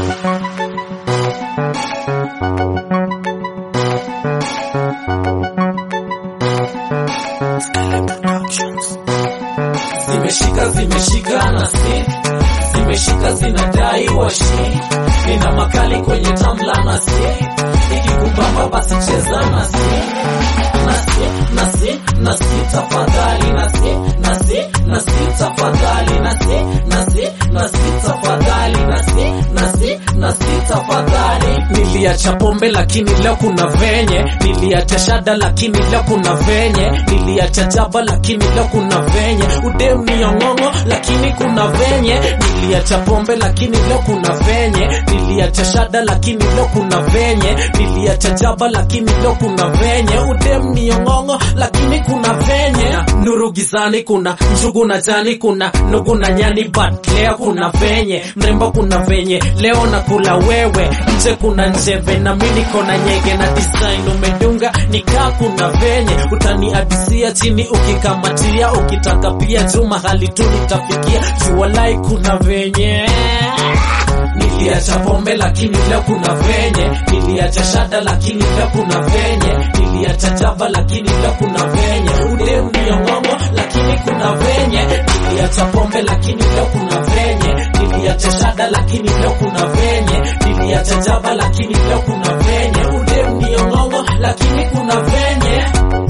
Zimeshika zimeshika na si zimeshika zinadai washi, nina makali kwenye tamla na si ikikubamba basi cheza na si nasi nasi nasi tafadhali nasi nasi nasi tafadhali nasi nasi nasi tafadhali nasi nasi nasi tafadhali. Niliacha pombe lakini leo kuna venye, niliacha shada lakini leo kuna venye, niliacha jaba lakini leo kuna venye, udem ni ong'ong'o lakini kuna venye, niliacha pombe lakini leo kuna venye, niliacha shada lakini leo kuna venye, niliacha jaba lakini leo kuna venye, udem ni ong'ong'o lakini kuna venye, nuru gizani kuna njugu na jani kuna nugu na nyani but leo kuna venye, mrembo kuna venye, leo nakula wewe, nje kuna njeve na mimi niko na nyege na design umedunga nikaa kuna venye, utaniadisia chini ukikamatia, ukitaka pia juu mahali tu nitafikia, jua lai kuna venye Niliacha pombe lakini leo kuna venye, niliacha shada lakini leo kuna venye, niliacha jaba lakini leo kuna venye, udem ni ong'ong'o lakini kuna venye, niliacha pombe lakini leo kuna venye, niliacha shada lakini leo kuna venye, niliacha jaba lakini leo kuna venye, udem ni ong'ong'o lakini kuna venye.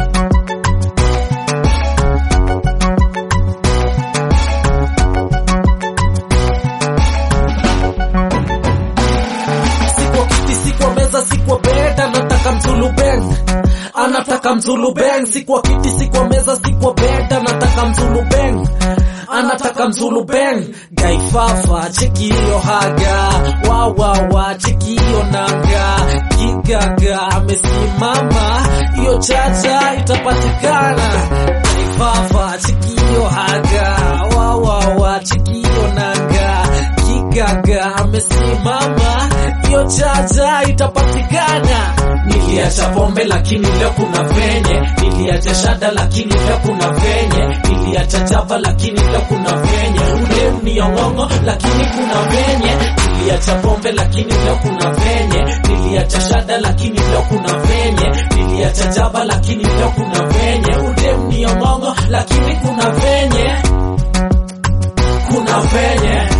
Sikwa kiti, sikwa meza, sikwa bed, anataka mzulu bang, anataka mzulu bang. Sikwa kiti, sikwa meza, sikwa bed, anataka mzulu bang, anataka mzulu bang. Gaifafa cheki hiyo haga, wa wa wa cheki hiyo nanga, kigaga amesimama, hiyo chacha itapatikana. Gaifafa cheki hiyo haga, wa wa wa cheki hiyo nanga, kigaga amesimama, hiyo chacha itapatikana. Niliacha pombe lakini leo kuna venye, niliacha shada lakini leo kuna venye, niliacha java lakini leo kuna venye, udem ni ong'ong'o lakini kuna venye, niliacha pombe lakini leo kuna venye, niliacha shada lakini leo kuna venye, niliacha java lakini leo kuna venye, udem ni ong'ong'o lakini kuna venye, kuna venye